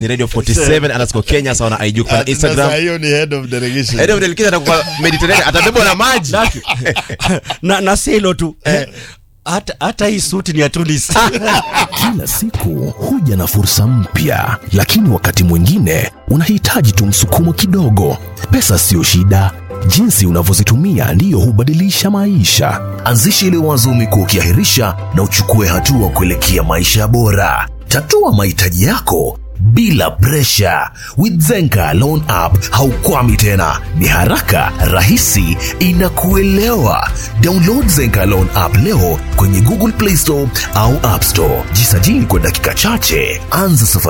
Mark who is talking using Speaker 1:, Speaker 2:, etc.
Speaker 1: ni radio 47 underscore kenya sawa na ig kwa
Speaker 2: Sasa
Speaker 1: instagram
Speaker 2: hiyo ni head of delegation.
Speaker 1: Head of delegation atakuwa Mediterranean atabebwa na maji
Speaker 3: na, na si hilo tu hata hata hii suti ni ya Tunis.
Speaker 4: Kila siku huja na fursa mpya, lakini wakati mwingine unahitaji tu msukumo kidogo. Pesa siyo shida, jinsi unavyozitumia ndiyo hubadilisha maisha. Anzisha ile wazo umekuwa ukiahirisha na uchukue hatua kuelekea maisha bora. Tatua mahitaji yako bila presha. With Zenka Loan App haukwami tena, ni haraka, rahisi, inakuelewa. Download Zenka Loan App leo kwenye Google Play Store au App Store. Jisajili kwa dakika chache, anza safari